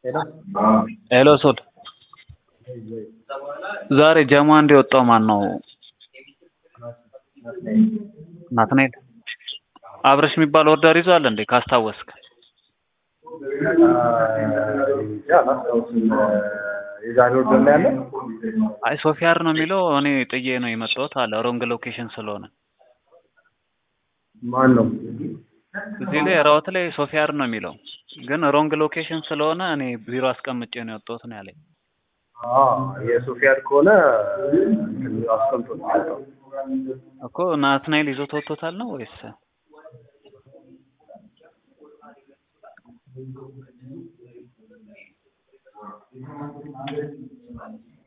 ሄሎ ሄሎ ሶል ዛሬ ጀማ እንዲወጣው ማን ነው? ናትናኤል አብረሽ የሚባል ኦርደር ይዟል እንዴ ካስታወስክ? እንጃ አላስታውስም። የዛሬ ወርደር ላይ ያለ አይ ሶፊያር ነው የሚለው እኔ ጥዬ ነው የመጣሁት አለ ሮንግ ሎኬሽን ስለሆነ ማን ነው? እዚህ ላይ ራውት ላይ ሶፊያር ነው የሚለው ግን ሮንግ ሎኬሽን ስለሆነ እኔ ቢሮ አስቀምጬ ነው የወጣሁት ነው ያለኝ። የሶፊያድ ከሆነ አስቀምጦ ነው የሚወጣው። እኮ ናትናኤል ይዞት ወጥቶታል ነው ወይስ